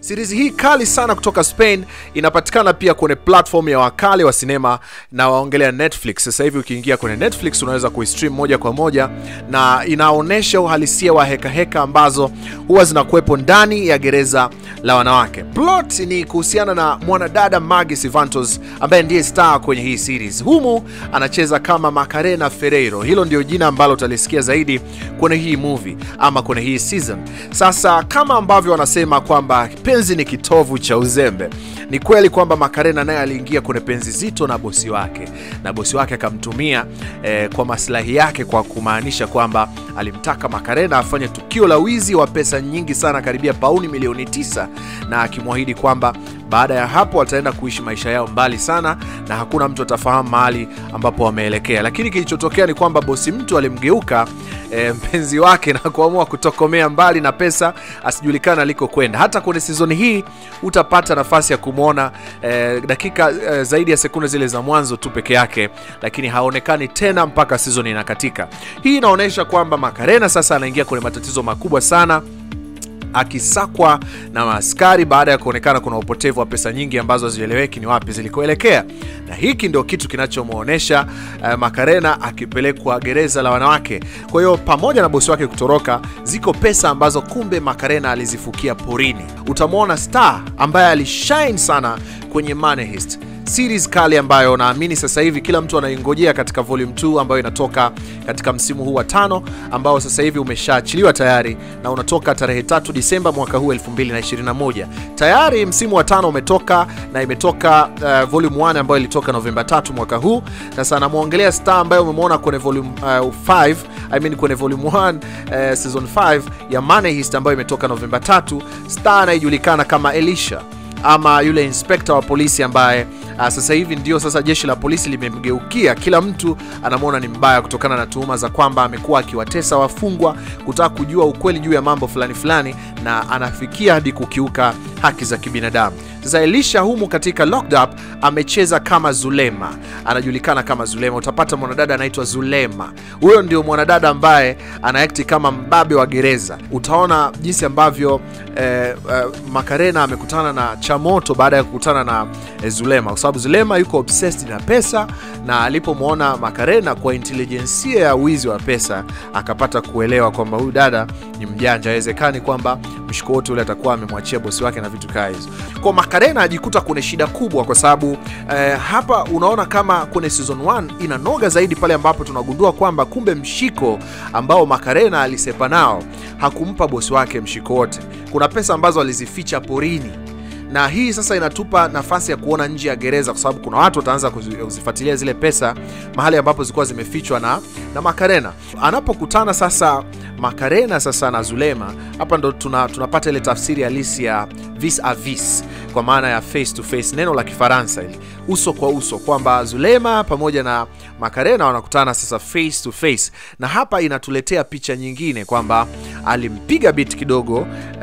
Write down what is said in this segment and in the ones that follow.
Series hii kali sana kutoka Spain inapatikana pia kwenye platform ya wakale wa sinema na waongelea Netflix. Sasa hivi ukiingia kwenye Netflix unaweza kuistream moja kwa moja, na inaonyesha uhalisia wa heka heka ambazo huwa zinakuwepo ndani ya gereza la wanawake. Plot ni kuhusiana na mwanadada Maggie Sivantos ambaye ndiye star kwenye hii series. Humu anacheza kama Macarena Ferreiro, hilo ndio jina ambalo utalisikia zaidi kwenye hii movie ama kwenye hii season. Sasa kama ambavyo wanasema kwamba penzi ni kitovu cha uzembe, ni kweli kwamba Macarena naye aliingia kwenye penzi zito na bosi wake, na bosi wake akamtumia eh, kwa maslahi yake, kwa kumaanisha kwamba alimtaka Macarena afanye tukio la wizi wa pesa nyingi sana, karibia pauni milioni tisa, na akimwahidi kwamba baada ya hapo wataenda kuishi maisha yao mbali sana na hakuna mtu atafahamu mahali ambapo wameelekea. Lakini kilichotokea ni kwamba bosi mtu alimgeuka e, mpenzi wake na kuamua kutokomea mbali na pesa, asijulikana alikokwenda. Hata kwenye sizoni hii utapata nafasi ya kumwona e, dakika e, zaidi ya sekunde zile za mwanzo tu peke yake, lakini haonekani tena mpaka sizoni inakatika. Hii inaonyesha kwamba Macarena sasa anaingia kwenye matatizo makubwa sana akisakwa na maaskari baada ya kuonekana kuna upotevu wa pesa nyingi ambazo hazieleweki ni wapi zilikoelekea, na hiki ndio kitu kinachomwonyesha uh, Macarena akipelekwa gereza la wanawake. Kwa hiyo pamoja na bosi wake kutoroka, ziko pesa ambazo kumbe Macarena alizifukia porini. Utamwona Star ambaye alishine sana kwenye Money Heist series kali ambayo naamini sasa hivi kila mtu anaingojea katika volume 2 ambayo inatoka katika msimu huu wa tano ambao sasa hivi umeshaachiliwa tayari na unatoka tarehe tatu Disemba mwaka huu 2021. Tayari msimu wa tano umetoka na imetoka uh, volume 1 ambayo ilitoka Novemba 3 mwaka huu. Sasa namwongelea Star ambayo umemwona kwenye volume 5 uh, I mean kwenye volume 1 uh, season 5 ya Money Heist ambayo imetoka Novemba 3. Star anayejulikana kama Elisha ama yule inspekta wa polisi ambaye uh, sasa hivi ndio sasa jeshi la polisi limemgeukia. Kila mtu anamwona ni mbaya kutokana na tuhuma za kwamba amekuwa akiwatesa wafungwa, kutaka kujua ukweli juu ya mambo fulani fulani, na anafikia hadi kukiuka haki za kibinadamu. Sasa Elisha humu katika Locked Up amecheza kama Zulema, anajulikana kama Zulema. Utapata mwanadada anaitwa Zulema, huyo ndio mwanadada ambaye anaakti kama mbabe wa gereza. Utaona jinsi ambavyo eh, eh, Macarena amekutana na Chamoto baada ya kukutana na eh, Zulema, kwa sababu Zulema yuko obsessed na pesa, na alipomwona Macarena kwa intelijensia ya wizi wa pesa akapata kuelewa kwamba huyu dada ni mjanja, haiwezekani kwamba mshiko wote ule atakuwa amemwachia bosi wake na vitu kaa hizo. Kwa Macarena ajikuta kwenye shida kubwa, kwa sababu eh, hapa unaona kama kwenye season 1 inanoga zaidi pale ambapo tunagundua kwamba kumbe mshiko ambao Macarena alisepa nao hakumpa bosi wake mshiko wote. Kuna pesa ambazo alizificha porini na hii sasa inatupa nafasi ya kuona nje ya gereza, kwa sababu kuna watu wataanza kuzifuatilia zile pesa mahali ambapo zilikuwa zimefichwa na, na Macarena. Anapokutana sasa Macarena sasa na Zulema, hapa ndo tuna, tunapata ile tafsiri halisi ya vis a vis, kwa maana ya face to face, neno la Kifaransa ili uso kwa uso, kwamba Zulema pamoja na Macarena wanakutana sasa face to face, na hapa inatuletea picha nyingine kwamba alimpiga bit kidogo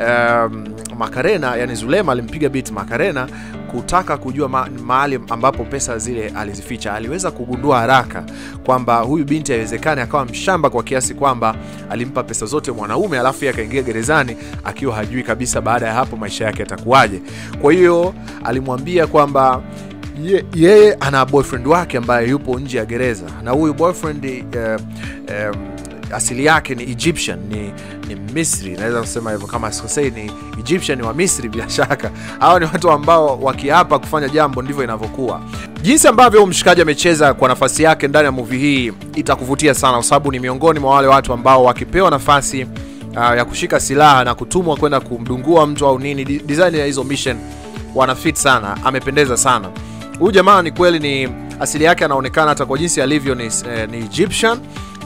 um, Macarena, yani Zulema alimpiga bit Macarena kutaka kujua ma mahali ambapo pesa zile alizificha. Aliweza kugundua haraka kwamba huyu binti haiwezekani akawa mshamba kwa kiasi kwamba alimpa pesa zote mwanaume alafu akaingia gerezani akiwa hajui kabisa baada ya hapo maisha yake yatakuwaje. Kwa hiyo alimwambia kwamba ye, yeye ana boyfriend wake ambaye yupo nje ya gereza na huyu boyfriend uh, um, asili yake ni Egyptian, ni, ni Misri, naweza kusema hivyo kama sikosei, ni Egyptian wa Misri. Bila shaka hawa ni watu ambao wakiapa kufanya jambo ndivyo inavyokuwa. Jinsi ambavyo mshikaji amecheza kwa nafasi yake ndani ya movie hii itakuvutia sana, kwa sababu ni miongoni mwa wale watu ambao wakipewa nafasi uh, ya kushika silaha na kutumwa kwenda kumdungua mtu au nini, design ya hizo mission wanafit sana. Amependeza sana huyu jamaa, ni kweli, ni asili yake anaonekana hata kwa jinsi alivyo ni, eh, ni Egyptian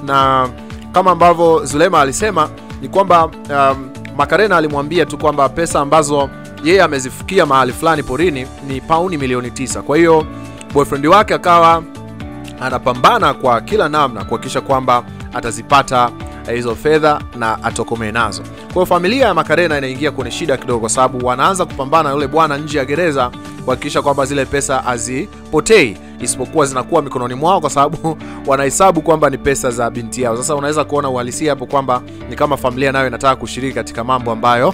na kama ambavyo Zulema alisema ni kwamba um, Macarena alimwambia tu kwamba pesa ambazo yeye amezifikia mahali fulani porini ni pauni milioni tisa. Kwa hiyo boyfriend wake akawa anapambana kwa kila namna kuhakikisha kwamba atazipata hizo fedha na atokomee nazo. Kwa hiyo familia ya Macarena inaingia kwenye shida kidogo, kwa sababu wanaanza kupambana na yule bwana nje ya gereza kuhakikisha kwamba zile pesa hazipotei isipokuwa zinakuwa mikononi mwao, kwa sababu wanahesabu kwamba ni pesa za binti yao. Sasa unaweza kuona uhalisia hapo kwamba ni kama familia nayo inataka kushiriki katika mambo ambayo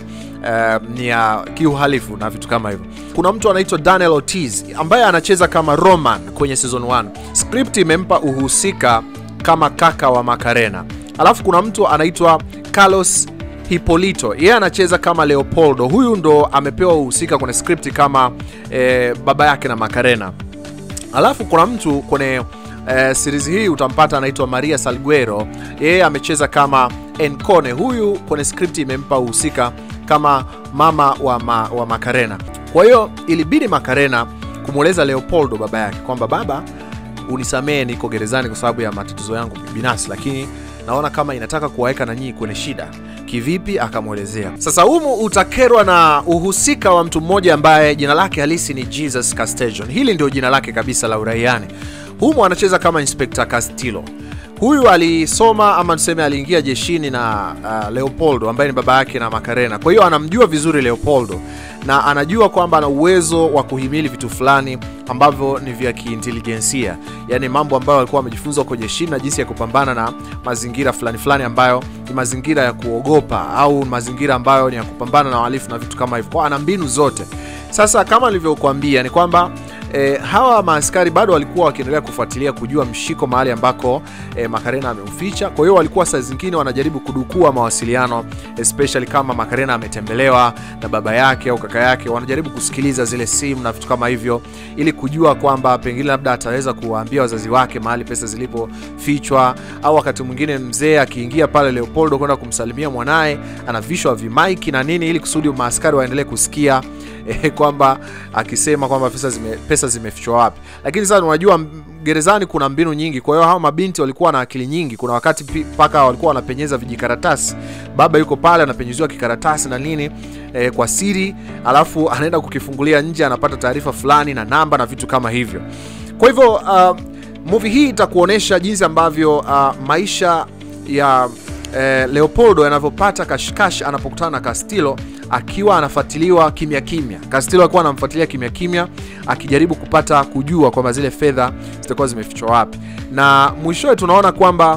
uh, ni ya kiuhalifu na vitu kama hivyo. Kuna mtu anaitwa Daniel Ortiz ambaye anacheza kama Roman kwenye season 1. Script imempa uhusika kama kaka wa Macarena. Alafu kuna mtu anaitwa Carlos Hipolito, yeye anacheza kama Leopoldo. Huyu ndo amepewa uhusika kwenye script kama eh, baba yake na Macarena. Alafu kuna mtu kwenye eh, series hii utampata anaitwa Maria Salguero, yeye amecheza kama Encone. Huyu kwenye script imempa uhusika kama mama wa, ma, wa Macarena. Kwa hiyo ilibidi Macarena kumweleza Leopoldo baba yake kwamba baba, unisamehe niko gerezani kwa sababu ya matatizo yangu binafsi, lakini naona kama inataka kuwaweka na nyinyi kwenye shida. Kivipi? Akamwelezea. Sasa humu utakerwa na uhusika wa mtu mmoja ambaye jina lake halisi ni Jesus Castejon. Hili ndio jina lake kabisa la uraiani. Humu anacheza kama Inspector Castillo. Huyu alisoma ama tuseme aliingia jeshini na uh, Leopoldo ambaye ni baba yake na Macarena. Kwa hiyo anamjua vizuri Leopoldo na anajua kwamba ana uwezo wa kuhimili vitu fulani ambavyo ni vya kiintelijensia, yaani mambo ambayo alikuwa amejifunza huko jeshini na jinsi ya kupambana na mazingira fulani fulani ambayo ni mazingira ya kuogopa au mazingira ambayo ni ya kupambana na wahalifu na vitu kama hivyo. Kwa ana mbinu zote. Sasa kama nilivyokuambia ni kwamba E, hawa maaskari bado walikuwa wakiendelea kufuatilia kujua mshiko mahali ambako e, Macarena ameuficha. Kwa hiyo walikuwa saa zingine wanajaribu kudukua mawasiliano, especially kama Macarena ametembelewa na baba yake au kaka yake, wanajaribu kusikiliza zile simu na vitu kama hivyo, ili kujua kwamba pengine labda ataweza kuwaambia wazazi wake mahali pesa zilipofichwa, au wakati mwingine mzee akiingia pale Leopoldo kwenda kumsalimia mwanaye, anavishwa vimaiki na nini, ili kusudi maaskari waendelee kusikia eh, kwamba akisema kwamba pesa zime, pesa zimefichwa wapi. Lakini sasa unajua gerezani kuna mbinu nyingi, kwa hiyo hawa mabinti walikuwa na akili nyingi. Kuna wakati mpaka walikuwa wanapenyeza vijikaratasi, baba yuko pale anapenyeziwa kikaratasi na nini eh, kwa siri, alafu anaenda kukifungulia nje, anapata taarifa fulani na namba na vitu kama hivyo. Kwa hivyo uh, movie hii itakuonyesha jinsi ambavyo uh, maisha ya eh, Leopoldo yanavyopata kashikash anapokutana na Castillo akiwa anafuatiliwa kimya kimya. Castillo alikuwa anamfuatilia kimya kimya akijaribu kupata kujua kwamba zile fedha zitakuwa zimefichwa wapi, na mwishowe tunaona kwamba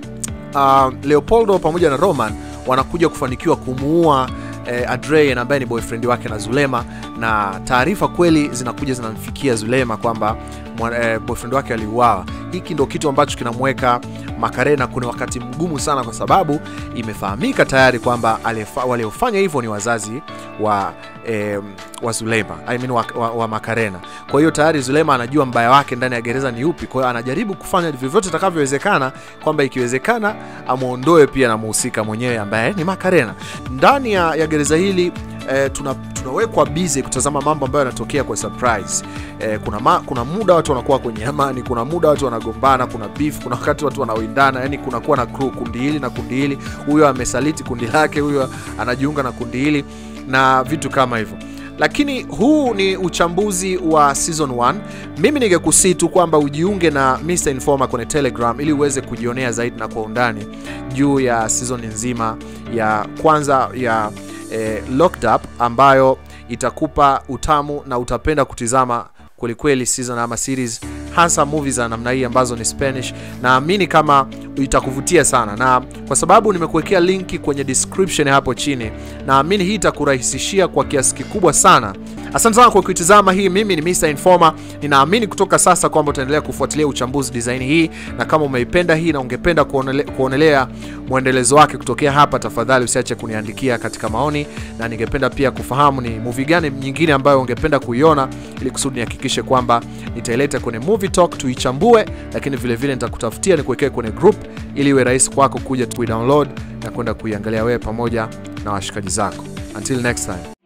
uh, Leopoldo pamoja na Roman wanakuja kufanikiwa kumuua eh, Adrian ambaye ni boyfriend wake na Zulema, na taarifa kweli zinakuja zinamfikia Zulema kwamba eh, boyfriend wake aliuawa. Hiki ndo kitu ambacho kinamweka Macarena kuna wakati mgumu sana, kwa sababu imefahamika tayari kwamba waliofanya hivyo ni wazazi wa eh, wa Zulema I mean wa, wa, wa Macarena. Kwa hiyo tayari Zulema anajua mbaya wake ndani ya gereza ni upi, kwa hiyo anajaribu kufanya vyovyote itakavyowezekana kwamba ikiwezekana amwondoe pia na muhusika mwenyewe ambaye ni Macarena ndani ya, ya gereza hili. Eh, tuna, tunawekwa busy kutazama mambo ambayo yanatokea kwa surprise. Eh, kuna, ma, kuna muda watu wanakuwa kwenye amani, kuna muda watu wanagombana, kuna beef, kuna wakati watu wanawindana, yani kunakuwa na crew, kundi hili na kundi hili, huyo amesaliti kundi lake, huyo anajiunga na kundi hili na vitu kama hivyo lakini huu ni uchambuzi wa season 1. Mimi ningekusii tu kwamba ujiunge na Mr Informer kwenye Telegram ili uweze kujionea zaidi na kwa undani juu ya season nzima ya kwanza ya eh, Locked Up ambayo itakupa utamu na utapenda kutizama kwelikweli season ama series hasa movies za namna hii ambazo ni Spanish. Naamini kama itakuvutia sana, na kwa sababu nimekuwekea linki kwenye description hapo chini, naamini hii itakurahisishia kwa kiasi kikubwa sana. Asante sana kwa kuitizama hii. Mimi ni Mr Informer, ninaamini kutoka sasa kwamba utaendelea kufuatilia uchambuzi design hii, na kama umeipenda hii na ungependa kuonele, kuonelea mwendelezo wake kutokea hapa, tafadhali usiache kuniandikia katika maoni, na ningependa pia kufahamu ni movie gani nyingine ambayo ungependa kuiona, ili kusudi nihakikishe kwamba nitaileta kwenye movie talk tuichambue, lakini vile vile nitakutafutia nikuwekee kwenye group ili iwe rahisi kwako kuja kuidownload na kwenda kuiangalia wewe pamoja na washikaji zako. Until next time.